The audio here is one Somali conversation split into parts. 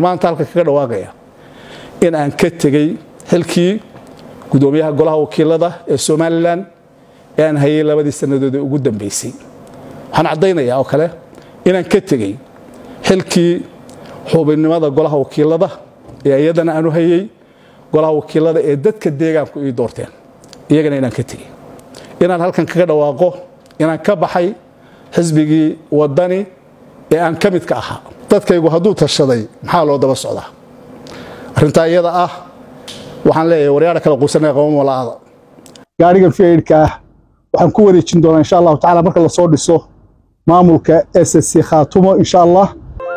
maanta halka kaga dhawaaqaya in aan ka tegey xilkii gudoomiyaha golaha wakiilada ee somalilan ee aan hayay labadii sannadood ee ugu dambaysay waxaan caddaynayaa oo kale inaan ka tegey xilkii xubinnimada golaha wakiilada ee iyadana aanu hayey golaha wakiilada ee dadka deegaanku ii doorteen iyagana inaan ka tegey inaan halkan kaga dhawaaqo inaan ka baxay xisbigii wadani ee aan ka midka ahaa dadkaygu hadduu tashaday maxaa loo daba socdaa arrintaa iyada ah waxaan leeyahay waryaadha kala quusanaya qaba malaada gaarigan fiidka ah waxaan ku wareejin doonaa insha allahu tacala marka lasoo dhiso maamulka s s c khaatumo insha allah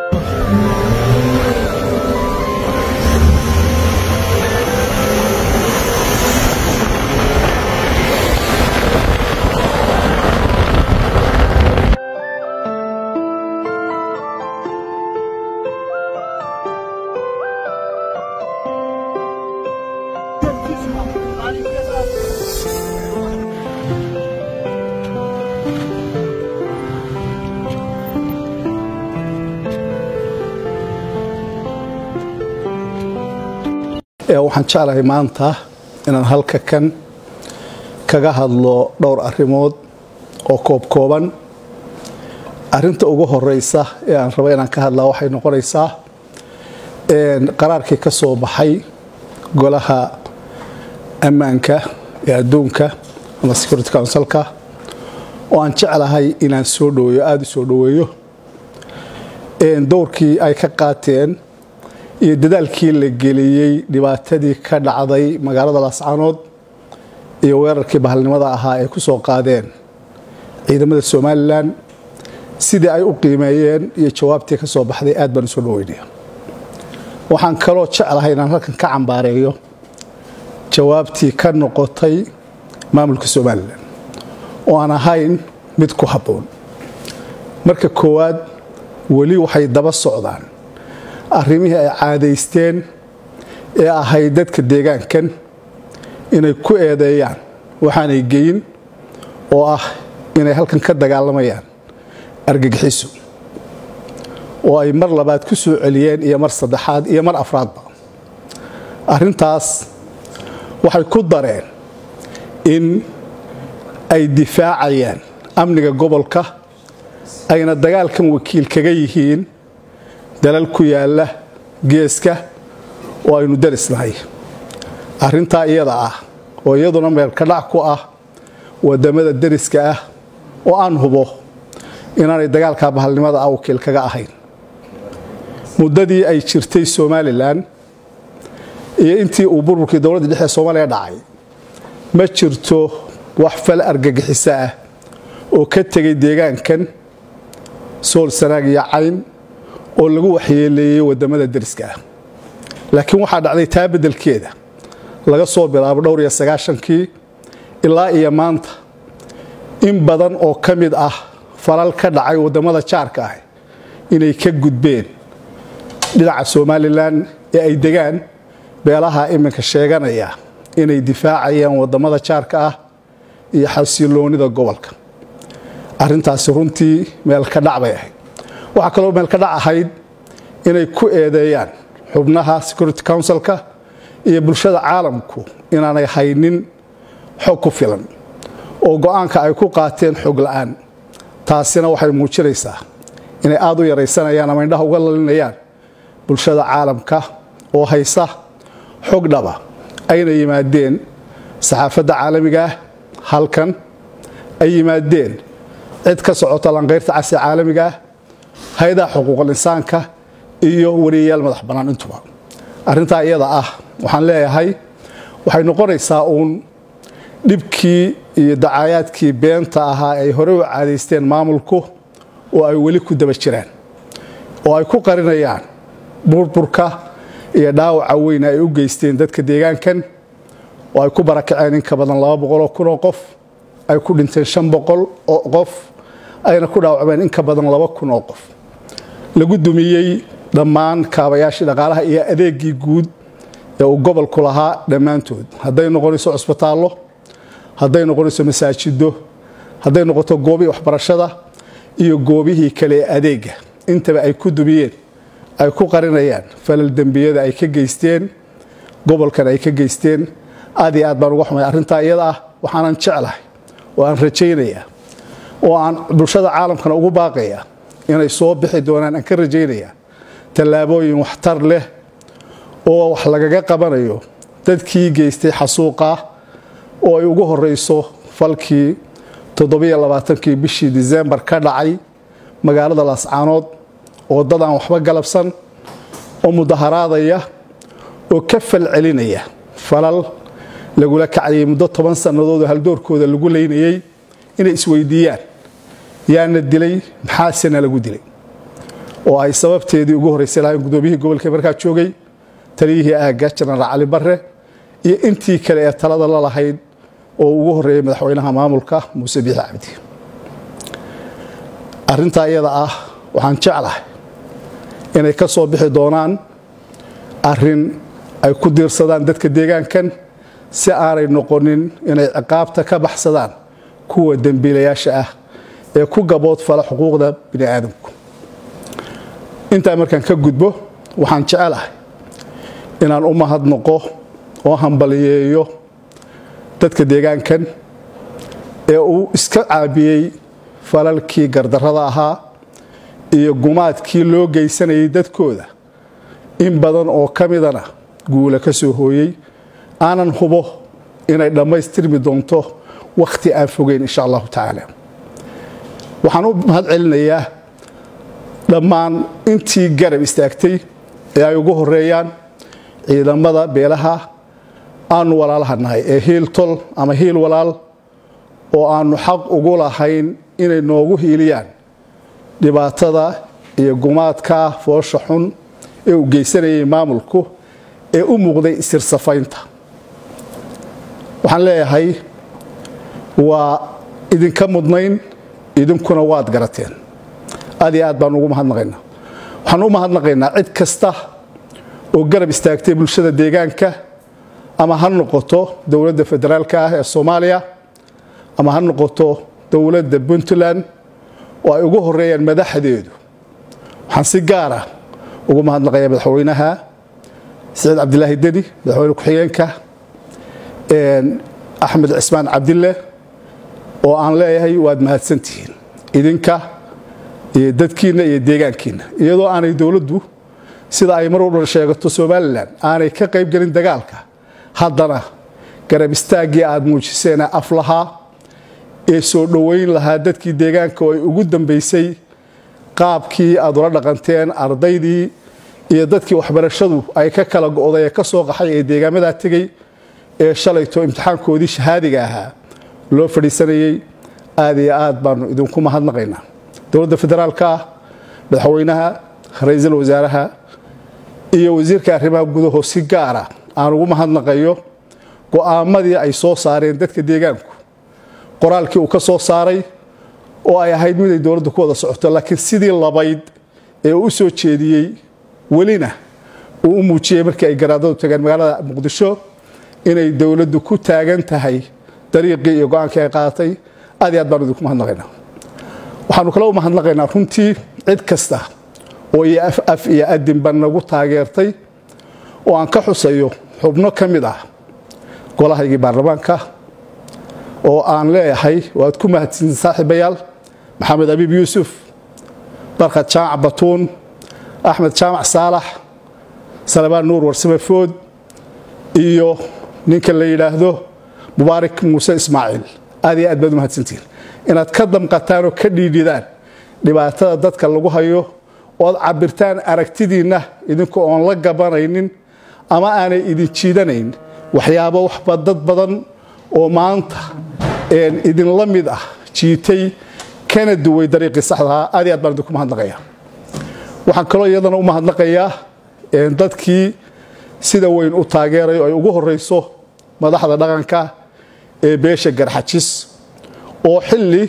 waxaan jeclahay maanta inaan halka kan kaga hadlo dhowr arrimood oo koobkooban arrinta ugu horeysa ee aan rabo inaan ka hadlaa waxay noqonaysaa qaraarkii ka soo baxay golaha ammaanka ee adduunka ama security councilka oo aan jeclahay inaan soo dhaweeyo aada u soo dhaweeyo dowrkii ay ka qaateen iyo dadaalkii la geliyey dhibaatadii ka dhacday magaalada laascanood iyo weerarkii bahalnimada ahaa ay ku soo qaadeen ciidamada somalilan sidii ay u qiimeeyeen iyo jawaabtii ka soo baxday aad baan usoo dhaweynaya waxaan kaloo jeclahay inaan halkan ka cambaareeyo jawaabtii ka noqotay maamulka somalilan oo aan ahayn mid ku habboon marka koowaad weli waxay daba socdaan arrimihii ay caadaysteen ee ahayd dadka deegaankan inay ku eedeeyaan waxaanay geyin oo ah inay halkan ka dagaalamayaan argagixiso oo ay mar labaad ku soo celiyeen iyo mar saddexaad iyo mar afraadba arrintaas waxay ku dareen in ay difaacayaan amniga gobolka ayna dagaalkan wakiil kaga yihiin dalal ku yaalla geeska oo aynu darisnahay arrintaa iyada ah oo iyaduna meelkadhac ku ah wadamada deriska ah oo aan hubo inaanay dagaalka bahalnimada ah wakiil kaga ahayn muddadii ay jirtay somalilan iyo intii uu burburkii dowladda dhexe soomaaliya dhacay ma jirto wax fal argagixiso ah oo ka tegay deegaankan sool sanaag iyo cayn oo lagu waxyeeleeyey wadamada deriska ah laakiin waxaa dhacday taa beddelkeeda laga soo bilaabo dhowr iyo sagaashankii ilaa iyo maanta in badan oo ka mid ah falal ka dhacay wadamada jaarka ah inay ka gudbeen dhinaca somalilan ee ay degaan beelaha iminka sheeganaya inay difaacayaan wadamada jaarka ah iyo xasiloonida gobolka arrintaasi runtii meel ka dhac bay ahayd waxaa kaloo meel ka dhac ahayd inay ku eedeeyaan xubnaha security councilka iyo bulshada caalamku inaanay haynin xog ku filan oo go-aanka ay ku qaateen xog la-aan taasina waxay muujinaysaa inay aada u yaraysanayaan ama indhaha uga lalinayaan bulshada caalamka oo haysa xog dhaba ayna yimaadeen saxaafadda caalamigaah halkan ay yimaadeen cid ka socota lanqayrta casi caalamigaah hay-adaha xuquuqul insaanka iyo wariyayaal madax bannaan intuba arrintaa iyada ah waxaan leeyahay waxay noqonaysaa uun dhibkii iyo dacaayaadkii beenta ahaa ay hore u caadaysteen maamulku oo ay weli ku daba jiraan oo ay ku qarinayaan burburka iyo dhaawaca weyn ay u geysteen dadka deegaankan oo ay ku barakaceen in ka badan laba boqoloo kun oo qof ay ku dhinteen shan boqol oo qof ayna ku dhaawacmeen in ka badan laba kun oo qof lagu dumiyey dhammaan kaabayaashii dhaqaalaha iyo adeegii guud ee uu gobolku lahaa dhammaantood hadday noqonayso cusbitaallo hadday noqonayso masaajido hadday noqoto goobihii waxbarashada iyo goobihii kale ee adeega intaba ay ku dumiyeen ay ku qarinayaan falal dembiyada ay ka geysteen gobolkan ay ka geysteen aad iyo aad baan uga xumay arrintaa iyada ah waxaanan jeclahay oo aan rajaynaya oo aan bulshada caalamkana ugu baaqaya inay soo bixi doonaan aan ka rajaynaya tallaabooyin waxtar leh oo wax lagaga qabanayo dadkii geystay xasuuqa oo ay ugu horeyso falkii toddobaiyo-labaatankii bishii disembar ka dhacay magaalada laascaanood oo dad aan waxba galabsan oo mudaharaadaya oo ka fal celinaya falal lagula kacayay muddo toban sannadood oo haldoorkooda lagu leynayay inay isweydiiyaan yaana dilay maxaasena lagu dilay oo ay sababteedii ugu horreysay lahayn gudoomiyihii gobolka markaa joogay taliyihii aagga jenaraal cali barre iyo intii kale ee talada la lahayd oo ugu horreeyay madaxweynaha maamulka muuse biixi cabdi arrintaa iyada ah waxaan jeclahay inay ka soo bixi doonaan arrin ay ku diirsadaan dadka deegaankan si aanay noqonin inay ciqaabta ka baxsadaan kuwa dembiilayaasha ah ee ku gabood fala xuquuqda bini aadamku intaa markaan ka gudbo waxaan jecelahay inaan u mahadnoqo oo hambaliyeeyo dadka deegaankan ee uu iska caabiyey falalkii gardarrada ahaa iyo gumaadkii loo geysanayay dadkooda in badan oo ka midana guula ka soo hooyey aanan hubo inay dhammaystirmi doonto wakhti aan fogeyn insha allahu tacaala waxaan u mahad celinayaa dhammaan intii garab istaagtay ee ay ugu horeeyaan ciidamada beelaha aanu walaalaha nahay ee hiil tol ama hiil walaal oo aanu xaq ugu lahayn inay noogu hiiliyaan dhibaatada iyo gumaadka foosha xun ee uu geysanayay maamulku ee u muuqday isirsafaynta waxaan leeyahay waa idinka mudnayn idinkuna waad garateen aad iyo aad baan ugu mahadnaqaynaa waxaan u mahadnaqaynaa cid kasta oo garab istaagtay bulshada deegaanka ama ha noqoto dowladda federaalka ah ee soomaaliya ama ha noqoto dowladda puntland oo ay ugu horeeyaan madaxdeedu waxaan si gaara ugu mahadnaqayaa madaxweynaha saciid cabdilaahi deni madaxweyne ku-xigeenka axmed cismaan cabdille oo aan leeyahay waad mahadsantihiin idinka iyo dadkiinna iyo deegaankiinna iyadoo aanay dowladdu sida ay mar walba sheegato somalilan aanay ka qayb gelin dagaalka haddana garab istaaggii aad muujiseen af lahaa ee soo dhoweyn lahaa dadkii deegaanka oo ay ugu dambaysay qaabkii aad ula dhaqanteen ardaydii iyo dadkii waxbarashadu ay ka kala go'day ee ka soo qaxay ee deegaamadaa tegey ee shalayto imtixaankoodii shahaadiga ahaa loo fadhiisanayey aad iyo aad baanu idinku mahadnaqaynaa dowladda federaalka madaxweynaha ra-iisul wasaaraha iyo wasiirka arrimaha gudaho si gaara aan ugu mahadnaqayo go'aamadii ay soo saareen dadka deegaanku qoraalkii uu ka soo saaray oo ay ahayd mid ay dowladdu ku wada socoto laakiin sidii labayd ee uu u soo jeediyey welina uu u muujiyey markii ay garaadadu tageen magaalada muqdisho inay dowladdu ku taagan tahay dariiqii iyo go-aankii ay qaadatay aad iyo aad baanu idinku mahadnaqaynaa waxaanu kale u mahadnaqaynaa runtii cid kasta oo iyo af af iyo adinba nagu taageertay oo aan ka xusayo xubno ka mid ah golahaygii baarlamaanka oo aan leeyahay waad ku mahadsantiin saaxiibayaal maxamed abiib yuusuf barkad jaamac batuun axmed jaamac saalax salabaan nuur warsame food iyo ninka la yidhaahdo mubaarak muuse ismaaciil aad iyo aad baad u mahadsantihiin inaad ka damqataan oo ka dhiidhidaan dhibaatada dadka lagu hayo ood cabirtaan aragtidiinna idinku oon la gabanaynin ama aanay idin jiidanayn waxyaabo waxba dad badan oo maanta idinla mid ah jiitay kana duway dariiqii saxdahaa aad iyo aad baan idinku mahadnaqayaa waxaan kaloo iyadana u mahadnaqayaa dadkii sida weyn u taageeray oo ay ugu horeyso madaxda dhaqanka ee beesha garxajis oo xilli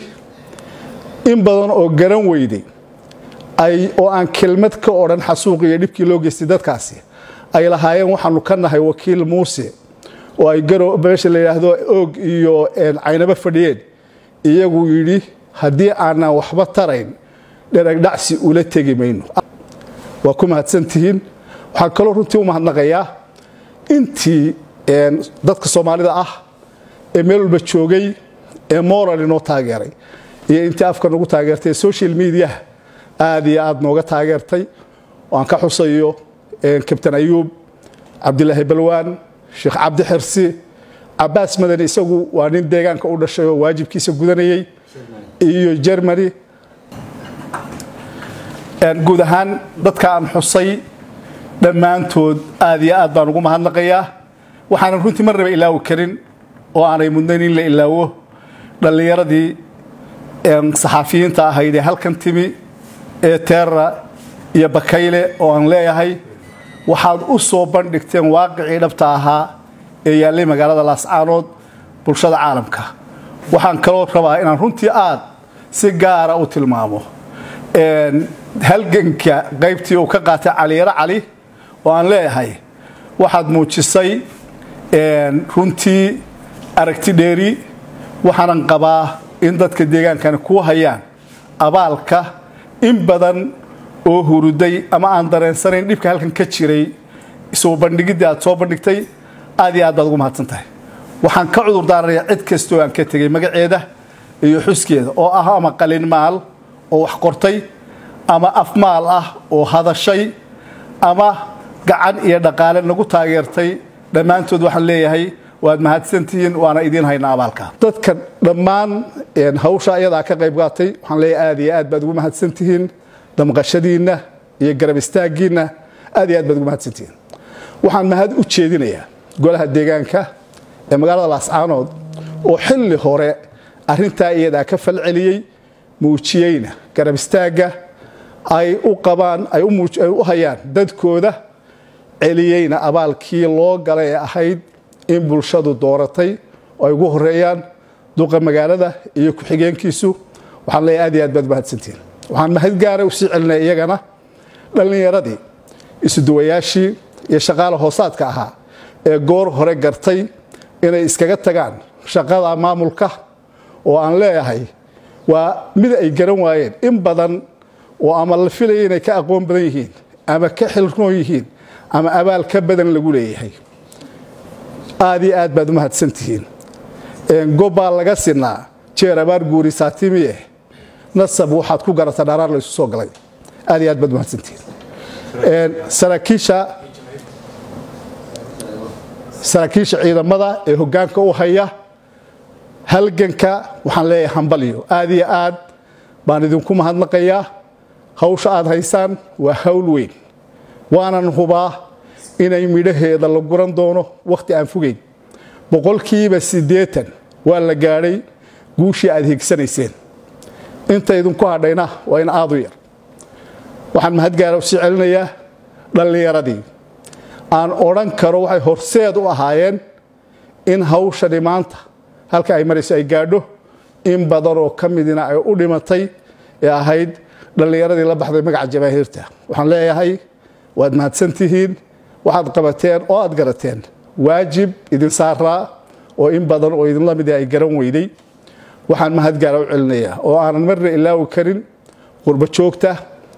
in badan oo garan weyday oo aan kelmad ka odhan xasuuq iyo dhibkii loo geystay dadkaasi ay lahaayeen waxaanu ka nahay wakiil muuse oo ay meesha la yidhaahdo oog iyo caynabo fadhiyeen iyagu yidhi haddii aanan waxba tarayn dheragdhacsi ula tegi mayno waa ku mahadsantihiin waxaan kaloo runtii u mahadnaqayaa intii dadka soomaalida ah ee meel walba joogay ee moral inoo taageeray iyo intii afka nagu taageertay ee social mediaha aad iyo aad nooga taageertay aan ka xusayo kabtan ayuub cabdilaahi balwaan sheekh cabdi xirsi cabaas madani isagu waa nin deegaanka u dhashay oo waajibkiisa gudanayay iyo germany guud ahaan dadka aan xusay dhammaantood aad iyo aad baan ugu mahadnaqayaa waxaanan runtii marnaba ilaawi karin oo aanay mudnayn in la ilaawo dhallinyaradii saxaafiyiinta ahayd ee halkan timi ee teera iyo bakayle oo aan leeyahay waxaad u soo bandhigteen waaqicii dhabta ahaa ee yaallay magaalada laascaanood bulshada caalamka waxaan kaloo rabaa inaan runtii aad si gaara u tilmaamo halganka qaybtii uu ka qaatay caliyaro cali oo aan leeyahay waxaad muujisay runtii aragti dheeri waxaanan qabaa in dadka deegaankani kuu hayaan abaalka in badan oo huruday ama aan dareensanayn dhibka halkan ka jiray soo bandhigiddii aad soo bandhigtay aad iyo aad baad ugu mahadsan tahay waxaan ka cudur daaranayaa cid kastoo aan ka tegay magaceeda iyo xuskeeda oo ah ama qalin maal oo wax qortay ama afmaal ah oo hadashay ama gacan iyo dhaqaale nagu taageertay dhammaantood waxaan leeyahay waad mahadsantihiin waana idiin haynaa abaalka dadka dhammaan hawsha ayadaa ka qayb qaatay waxaan leeyahay aad iyo aad baad ugu mahadsantihiin damqashadiinna iyo garab istaaggiinna aad iyo aad baad ugu mahadsantihiin waxaan mahad u jeedinayaa golaha deegaanka ee magaalada laascaanood oo xilli hore arrintaa iyadaa ka falceliyey muujiyeyna garab istaagga ay u qabaan ay u hayaan dadkooda celiyeyna abaalkii loo galay ee ahayd in bulshadu dooratay oo ay ugu horeeyaan duqa magaalada iyo ku-xigeenkiisu waxaan leeyahay aad iyo aad baad mahadsantihiin waxaan mahad gaara usii celinaya iyagana dhallinyaradii isuduwayaashii iyo shaqaale hoosaadka ahaa ee goor hore gartay inay iskaga tagaan shaqada maamulka oo aan leeyahay waa mid ay garan waayeen in badan oo ama la filaya inay ka aqoon badan yihiin ama ka xilroon yihiin ama abaal ka badan lagu leeyahay aad iyo aad baad u mahadsantihiin gobbaa laga sinaa jeer abaar guuri saatimiye nasab waxaad ku garataa dharaar laysu soo galay aad iyo aad baad umahadsantihiin saraakiisha saraakiisha ciidamada ee hoggaanka u haya halganka waxaan leeyahay hambalyo aad iyo aad baan idinku mahadnaqayaa hawsha aad haysaan waa hawl weyn waanan hubaa inay midhaheeda la guran doono wakhti aan fogeyn boqolkiiba siddeetan waa la gaadhay guushii aad higsanayseen inta idinku hadhayna waa in aadu yar waxaan mahadgaara u sii celinayaa dhallinyaradii aan odhan karo waxay horseed u ahaayeen in hawshani maanta halka ay marayso ay gaadho in badan oo ka midina ay u dhimatay ee ahayd dhallinyaradii la baxday magaca jamaahiirta waxaan leeyahay waad mahadsantihiin waxaad qabateen oo aad garateen waajib idin saaraa oo in badan oo idinla mid ay garan weyday waxaan mahadgaara u celinayaa oo aanan marna ilaawi karin qurbo joogta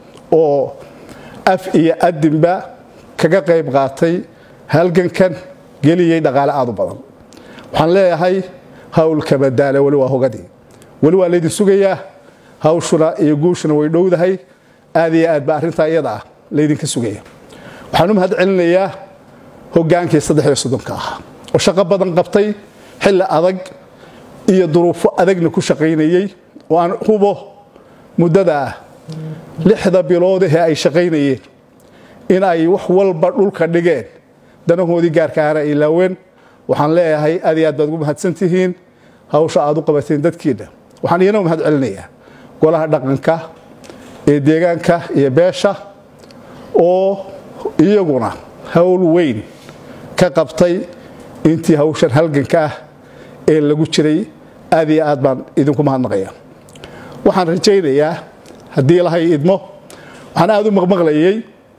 oo af iyo adinba kaga qayb qaatay halgankan geliyey dhaqaale aad u badan waxaan leeyahay hawlka badaale weli waa hogadii weli waa laydin sugayaa hawshuna iyo guushuna way dhowdahay aad iyo aad ba arrintaa iyada ah laydinka sugaya waxaan u mahad celinayaa hoggaankii saddex iyo soddonka ahaa oo shaqo badan qabtay xilli adag iyo duruufo adagna ku shaqaynayey oo aan hubo muddada ah lixda biloodahee ay shaqaynayeen in ay wax walba dhulka dhigeen danahoodii gaarkaana ay laaween waxaan leeyahay aad iyo aad baad ugu mahadsantihiin hawsha aad u qabateen dadkiinna waxaan iyana u mahad celinayaa golaha dhaqanka ee deegaanka iyo beesha oo iyaguna hawl weyn ka qabtay intii hawshan halganka ah ee lagu jiray aad iyo aad baan idinku mahadnaqaya waxaan rajaynayaa haddii lahay idmo waxaan aad u maqmaqlayay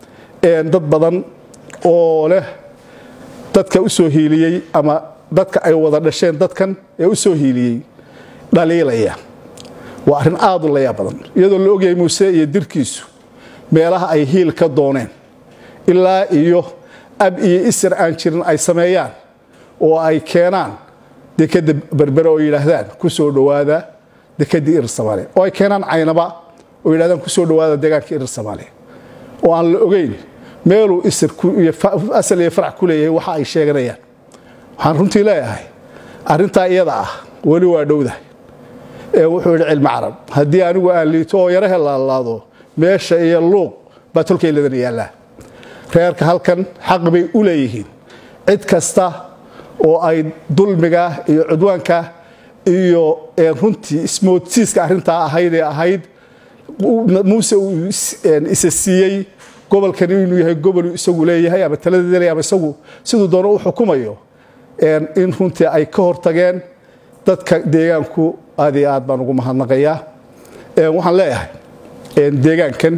dad badan oo leh dadka u soo hiiliyey ama dadka ay wada dhasheen dadkan ee u soo hiiliyey dhaliilaya waa arrin aad u layaa badan iyadoo la ogyahay muuse iyo dirkiisu meelaha ay hiil ka dooneen ilaa iyo ab iyo isir aan jirin ay sameeyaan oo ay keenaan dekadda berbere oo yidhaahdaan ku soo dhowaada dekeddii irir soomaaliya oo ay keenaan caynaba oo yidhahdaan ku soo dhowaada deegaankii irir soomaaliya oo aan la ogeyn meeluu isir asal iyo farac ku leeyahay waxa ay sheeganayaan waxaan runtii leeyahay arrintaa iyada ah weli waa dhowdahay ee wuxuu yidhi cilmi carab haddii anigu aan liito oo yaro helaalaado meesha iyo luuq baa tolkayladan yaallaa reerka halkan xaq bay u leeyihiin cid kasta oo ay dulmiga iyo cudwaanka iyo runtii ismoodsiiska arrintaa ahayd ee ahayd muuse uu isa siiyey gobolkani inuu yahay gobol isagu leeyahay ama taladeeda ama isagu siduu doono u xukumayo in runtii ay ka hortageen dadka deegaanku aad iyo aad baan ugu mahadnaqayaa waxaan leeyahay deegaankan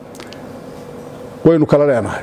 waynu kala leenahay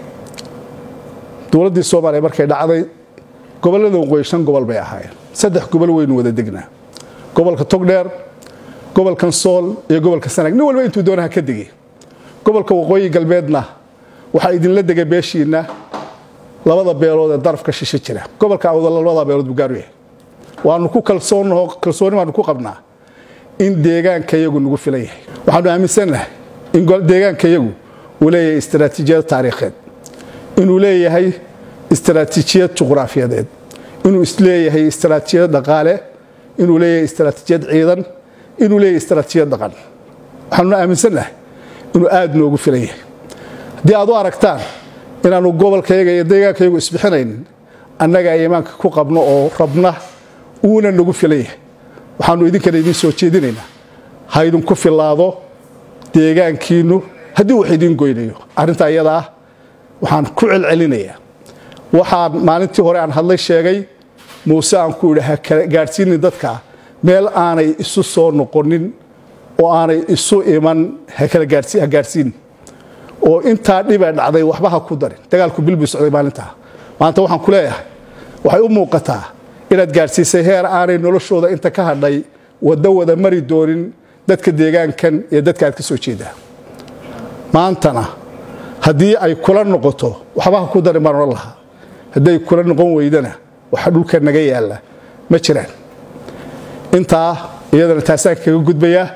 dowladdii soomaaliya markay dhacday gobollada waqooyi shan gobol bay ahaayeen saddex gobol waynu wada degnaa gobolka togdheer gobolkan sool iyo gobolka sanaag nin walba intuu doonaha ka degay gobolka waqooyi galbeedna waxaa idinla degay beeshiinna labada beelood ee darafka shishe jira gobolka awdalla labada beelood buu gaaru yahay waanu ku kalsoonnaho kalsooni baanu ku qabnaa in deegaanka yagu nagu filan yahay waxaanu aaminsannahay in deegaanka yagu uu leeyahay istaraatiijiyad taariikheed inuu leeyahay istaraatiijiyad juqraafiyadeed inuu isleeyahay istaraatiijiyad dhaqaale inuu leeyahay istaraatiijiyad ciidan inuu leeyahay istaraatiijiyad dhaqan waxaanuna aaminsannahay inuu aada noogu filan yahay haddii aad u aragtaan inaanu gobolkayaga iyo deegaankayagu isbixinaynin annaga iimaanka ku qabno oo rabna uuna nagu filan yahay waxaanu idinkana idiin soo jeedinaynaa ha idinku filaado deegaankiinnu haddii wax idiin goynayo arrintaa iyada ah waxaan ku celcelinayaa waxaan maalintii hore aan hadlay sheegay muuse aan ku yidhi ha gaadhsiinin dadka meel aanay isu soo noqonin oo aanay isu iman ha gaadhsiinin oo intaa dhibee dhacday waxba ha ku darin dagaalku bilbuu socday maalintaa maanta waxaan ku leeyahay waxay u muuqataa inaad gaadhsiisay heer aanay noloshooda inta ka hadhay waddo wada mari doonin dadka deegaankan iyo dadka aad ka soo jeedaa maantana haddii ay kula noqoto waxba ha ku darin baan odhan lahaa hadday kula noqon weydana waxa dhulka naga yaalla ma jiraan intaa iyadana taasaan kaga gudbayaa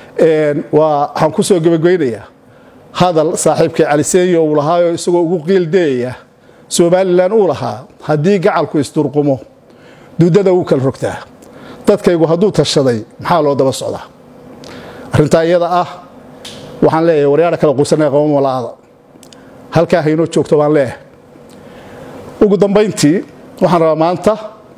waxaan ku soo gebageynayaa hadal saaxiibkay cali seenyo uu lahaayoo isagoo ugu qiildayaya somalilan uu lahaa haddii gacalku isdurqumo duudada wuu kala rogtaa dadkaygu hadduu tashaday maxaa loo daba socdaa arrintaa iyada ah waxaan leeyahay waryaadha kala quusanaya qaba malaada halkaa haynoo joogto baan leeyahay ugu dambayntii waxaan rabaa maanta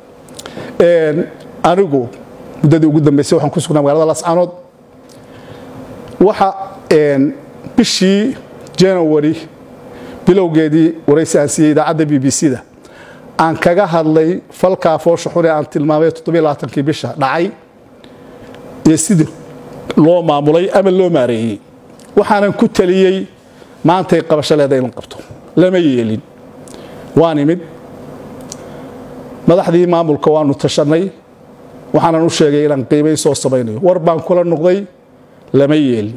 anigu muddadii ugu dambaysay waxaan ku sugnaa magaalada lascaanood waxa bishii janawari bilowgeedii waraysi aan siiyey idaacadda b b c-da aan kaga hadlay falkaa foosha xune aan tilmaamay kii bisha dhacay iyo sidii loo maamulay ama loo maareeyey waxaanan ku taliyey maantay qabasho leeda in la qabto lama yeelin waan imid madaxdii maamulka waanu tashannay waxaanan u sheegay inaan qiimay soo samaynayo war baan kula noqday lama yeelin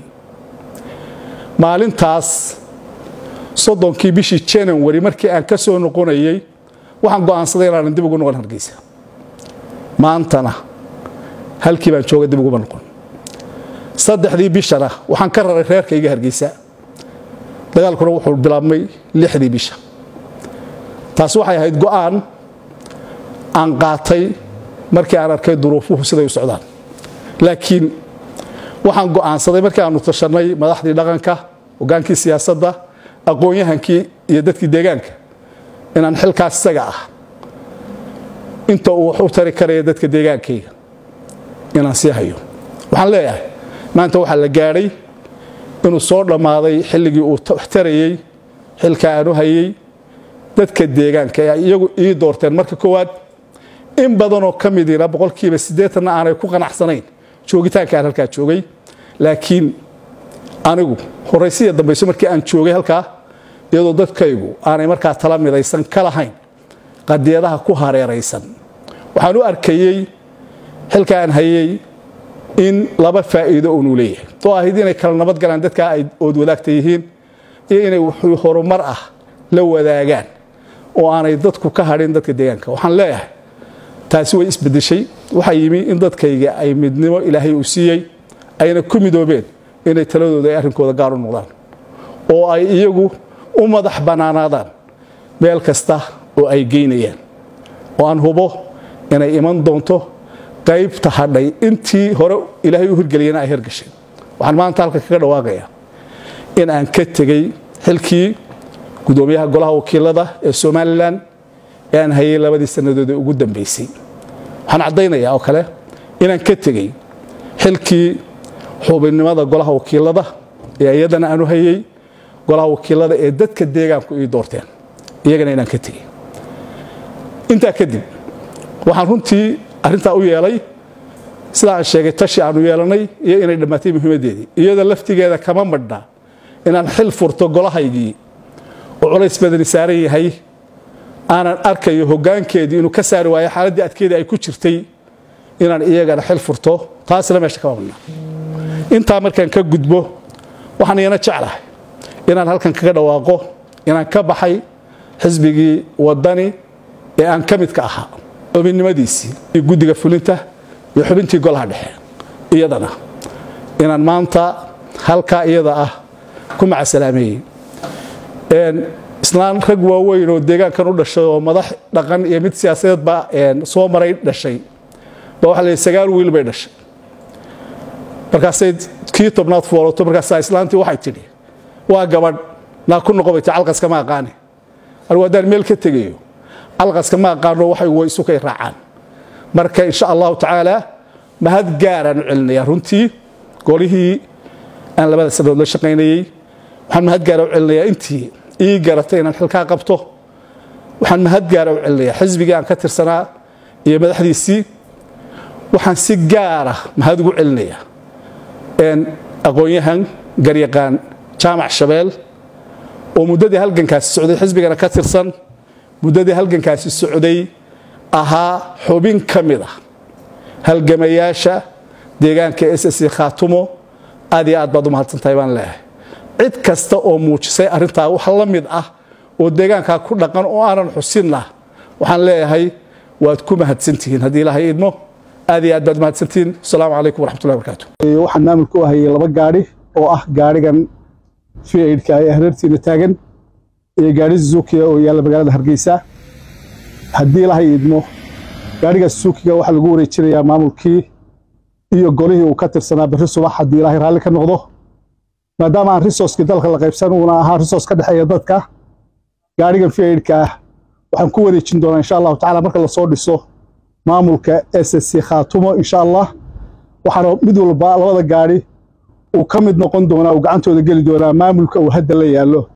maalintaas soddonkii bishii janawari markii aan ka soo noqonayey waxaan go'aansaday inaanan dib ugu noqon hargeysa maantana halkii baan jooga dib uguma noqon saddexdii bishana waxaan ka raray reerkayga hargeysa dagaalkuna wuxuu bilaabmay lixdii bisha taas waxay ahayd go'aan aan qaatay markii aan arkay duruufuhu siday u socdaan laakiin waxaan go'aansaday markii aanu tashannay madaxdii dhaqanka hogaankii siyaasadda aqoon-yahankii iyo dadkii deegaanka inaan xilkaas isaga ah inta uu wax u tari karaya dadka deegaankayga inaan sii hayo waxaan leeyahay maanta waxaa la gaadhay inuu soo dhammaaday xilligii uu wax tarayey xilka aanu hayey dadka deegaanka ee iyagu ii doorteen marka koowaad in badanoo ka midiina boqolkiiba siddeetanna aanay ku qanacsanayn joogitaanka aan halkaa joogay laakiin anigu horaysiya dambayso markii aan joogay halkaa iyadoo dadkaygu aanay markaa tala midaysan ka lahayn qadiyadaha ku hareeraysan waxaan u arkayey xilka aan hayey in laba faa'iido uunu leeyahay oo ahayd inay kala nabad galaan dadkaa ay ood wadaagta yihiin iyo inay wuxuu horumar ah la wadaagaan oo aanay dadku ka hadhin dadka deegaanka waxaan leeyahay taasi way isbedeshay waxaa yimi in dadkayga ay midnimo ilaahay uu siiyey ayna ku midoobeen inay taladooda ay arrinkooda gaar u noqdaan oo ay iyagu u madax bannaanaadaan meel kasta oo ay geynayaan oo aan hubo inay iman doonto qaybta hadhay intii hore ilaahay u hirgeliyana ay hirgasheen waxaan maanta halka kaga dhawaaqayaa in aan ka tegey xilkii gudoomiyaha golaha wakiilada ee somalilan ee aan hayay labadii sannadood ee ugu dambaysay waxaan caddaynayaa oo kale inaan ka tegey xilkii xubinnimada golaha wakiilada ee iyadana aanu hayey golaha wakiilada ee dadka deegaanku ii doorteen iyagana inaan ka tegey intaa kadib waxaan runtii arrintaa u yeelay sida aan sheegay tashi aanu yeelanay iyo inay dhammaatay muhiimaddeedii iyada laftigeeda kama madhnaa inaan xil furto golahaygii oo culays badani saaran yahay aanan arkayo hoggaankeedii inuu ka saari waayo xaaladdii adkeedii ay ku jirtay inaan iyagana xil furto taasna meesha kama madhnaa intaa markaan ka gudbo waxaan iyana jeclahay inaan halkan kaga dhawaaqo inaan ka baxay xisbigii waddani ee aan ka midka ahaa xubinnimadiisii iyo guddiga fulinta iyo xubintii golaha dhexe iyadana inaan maanta halkaa iyada ah ku macasalaameeyey islaan rag waaweyn oo deegaankan u dhashay oo madax dhaqan iyo mid siyaasadeedba soo maray dhashay ba waxa la sagaal wiil bay dhashay markaasay kii tobnaad foolato markaasaa islaantii waxay tidhi waa gabadh naa ku noqo bay ti calqaska ma aqaane anigu haddaan meel ka tegayo calqaska ma aqaano waxay way isu kay raacaan marka insha allahu tacaala mahad gaaraan u celinaya runtii golihii aan labada sannadood la shaqaynayey waxaan mahad gaara u celinayaa intii ii garatay inaan xilkaa qabto waxaan mahad gaara u celinayaa xisbigii aan ka tirsanaa iyo madaxdiisii waxaan si gaara mahad ugu celinayaa aqoon-yahan garyaqaan jaamac shabeel oo muddadii halgankaasi socday xisbigana ka tirsan muddadii halgankaasi socday ahaa xubin ka mid ah halgamayaasha deegaanka ss khaatumo aad iyo aad baad u mahadsantahay baan leeyahay cid kasta oo muujisay arrintaa wax la mid ah oo deegaankaa ku dhaqan oo aanan xusinna waxaan leeyahay waad ku mahadsantihiin haddii ilaahay idmo aad iyo aad baad mahadsantihiin asalaamu calaykum waraxmatullahi barakaatu waxaan maamulka u hayay laba gaadhi oo ah gaadhigan fiaidka ee hareertiina taagan iyo gaadhi suzukiga oo yaalla magaalada hargeysa haddii ilaahay idmo gaadhiga suzukiga waxaa lagu wareejinayaa maamulkii iyo golihii uu ka tirsanaa berri subax haddii ilaahay raalli ka noqdo maadaama aan risooskii dalka la qaybsan uuna ahaa risoos ka dhexeeya dadka gaadhigan fiaidka ah waxaan ku wareejin doonaa insha allahu tacala marka lasoo dhiso maamulka ssc khaatumo insha allah waxaana mid walba labada gaadhi uu ka mid noqon doonaa uu gacantooda geli doonaa maamulka uu hadda la yaallo